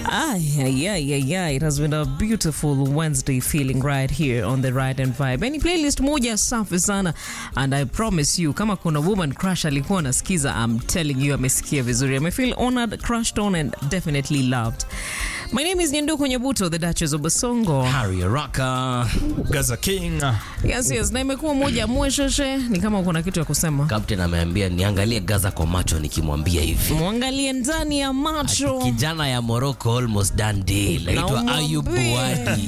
Ay, ay, ay, ay, ay. It has been a beautiful Wednesday feeling right here on the Ride and Vibe. Any playlist moja safi sana and I promise you kama kuna woman crush alikuwa anasikiza, I'm telling you amesikia vizuri. Ame feel honored, crushed on and definitely loved. My name is Nyenduko Nyabuto, the Duchess of Basongo. Harry Araka. Gaza King. Yes, yes. Na imekuwa moja mwesheshe, ni kama kuna kitu ya kusema. Captain ameambia niangalie Gaza kwa macho nikimwambia hivi. Mwangalie ndani ya macho. Kijana ya Morocco almost done deal. Aitwa Ayub umwambie. Buadi.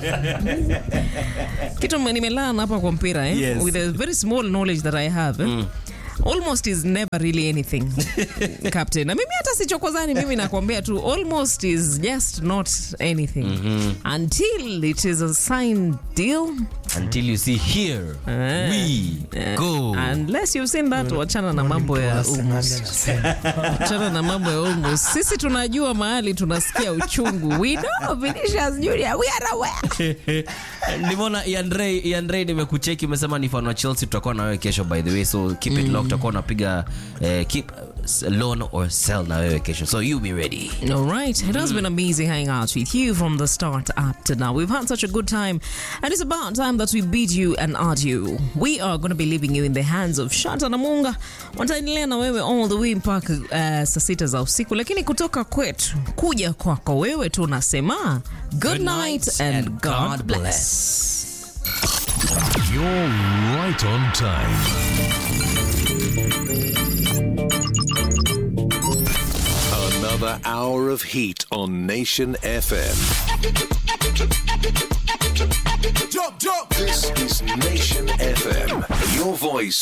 kitu nimelana hapa kwa mpira eh? Yes. with a very small knowledge that I have eh? almost is never really anything captain na mimi hata sichokozani mimi nakwambia tu almost is just not anything until it is a signed deal Until you see here we go. unless you've seen that wachana na mambo ya almost wachana na mambo ya almost sisi tunajua mahali tunasikia uchungu we know Vinicius Junior we are aware Nimeona Iandre Iandre nimekucheki umesema ni fan wa Chelsea tutakuwa na wewe kesho by the way so keep it locked tutakuwa unapiga eh, keep uh, loan or sell na wewe kesho so you be ready. All right. It has been amazing hanging out with you from the start up to now. We've had such a good time, and it's about time that we bid you and adieu. We are going to be leaving you in the hands of Shanta Namunga. Wataendelea na wewe all the way mpaka uh, saa sita za usiku, lakini kutoka kwetu kuja kwako wewe tunasema good, night and, God, bless. You're right on time. Another hour of heat on Nation FM. Jump, jump. This is Nation FM. Your voice,